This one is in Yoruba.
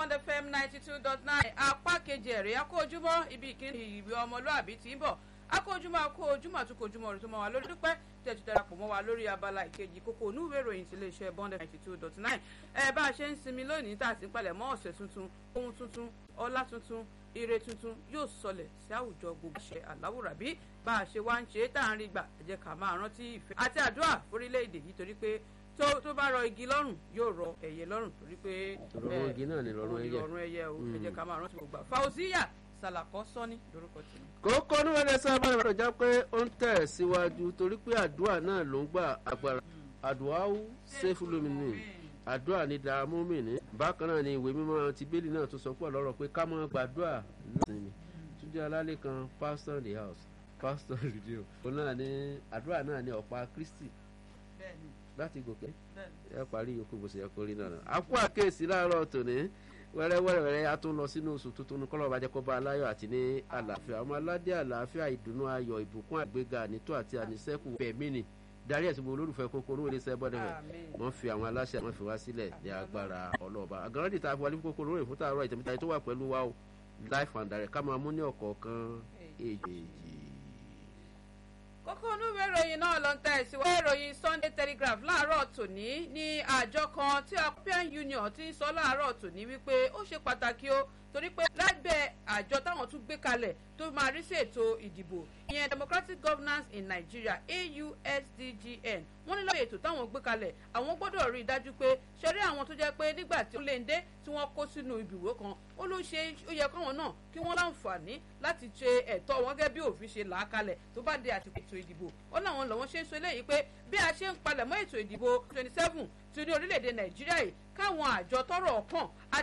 bond fm ninety two dot nine apá kejì ẹ̀rẹ́ akójúmọ́ ibi ìkíni ìwé ọmọlúàbí tí ń bọ̀ akójúmọ́ akójúmọ́ àtúkójúmọ́ rẹ̀ tó mọ́ wa lórí dúpẹ́ tẹ̀tù darapọ̀ mọ́ wa lórí abala ìkejì kókó onúwé ìròyìn ti iléeṣẹ́ bond ninety two dot nine ẹ bá a ṣe ń sinmi lónìí tá a sì ń palẹ̀ mọ́ ọ̀sẹ̀ tuntun ohun tuntun ọlá tuntun ire tuntun yóò sọlẹ̀ sí àwùjọ gbogbo ṣe àláwùrà bí bá a ṣe wá ń ṣe é tá à ń rí gbà ẹ jẹ́ ká máa rántí ìfẹ́ àti àdúrà fórílẹ̀-èdè yìí torí pé tó tó bá rọ igi lọ́rùn yóò rọ ẹyẹ lọ́rùn torí pé Rọrùn igi náà ni rọrùn ẹyẹ. rọrùn ẹyẹ o ẹ jẹ́ ká máa rántí gbogbo àfa Fauziya Salako Sani lórúkọ tèmi. kókó níwọ̀n ẹsẹ̀ abáyọ̀ bàtà já pé ó ń tẹ̀ síwájú torí pé àdúrà náà ló ń gbà agbára àdúrà ṣẹ́fù lómìnì àdúrà ní dààmú mìíní bákan náà ni ìwé mímọ́ ti bẹ́ẹ̀lì náà tó sọ pọ̀ lọ́rọ̀ pé ká máa gbàdúrà náà sinmi túnjẹ alálẹ́ kan pastor in the house pastor rìdíò òun náà ní àdúrà náà ní ọ̀pá Kristi bẹ́ẹ̀ni láti gòkè bẹ́ẹ̀ni. ẹ parí yòókù bó ṣe yẹ kó rí náà àpò àkéèsí láàárọ̀ tòní wẹ́rẹ́wẹ́rẹ́ a tún lọ sínú oṣù tuntun ní kọ́lọ́ bàjẹ́ kó bá aláyọ̀ àti ní àlàáfíà ọmọ aládé àlàáfíà ìdùnnú ayọ̀ ìbùkún àgbéga ànító àti àníṣẹ́kù fẹ̀mí ni darí ẹ̀sìn gbogbo olólùfẹ́ kókó olówó iléeṣẹ́ bọ́dẹ̀fẹ̀ Àmín. wọ́n fi àwọn aláṣẹ àwọn fi wá sílẹ̀ ní agbára ọlọ́ọ̀bá àgàràdì tá a fi wọlé fún kókó olówó ìfúntà àárọ̀ ìtẹ̀míta tó wà pẹ̀lú wa o life and direct ká máa mú ní ọ̀kọ̀ọ̀kan èjèèjì. kókó onúwé ìròyìn náà ló ń tẹ̀ síwájú ìròyìn Sunday Telegraph láàárọ̀ tòní ní àjọ kan tí European Union ti ń sọ láàárọ̀ tòní wípé ó ṣe pàtàkì o torí pé lábẹ́ àjọ táwọn tún gbé kalẹ̀ tó máa rí sí ètò ìdìbò ìyẹn Democratic Governance in Nigeria AUSDGN wọ́n ní lọ́wọ́ ètò táwọn gbé kalẹ̀ àwọn gbọ́dọ̀ rí i dájú pé ṣẹ́rí àwọn tó jẹ́ pé nígbà tí ó lè ń dé tí wọ́n kó sínú ibìwé kan ó ló ṣe ó yẹ káwọn náà kí wọ́n láǹfààní láti ṣe ẹ̀tọ́ wọn gẹ́gẹ́ bí òfin ṣe là á kalẹ̀ tó bá dé àsìkò ètò ìdìbò ó láwọn lọ́wọ́ ṣe ń sọ eléyìí pé bí a ṣe ń palẹ̀mọ́ ètò ìdìbò twenty seven ti ní orílẹ̀-èdè Nàìjíríà yìí káwọn àjọ tọ́rọ̀ kàn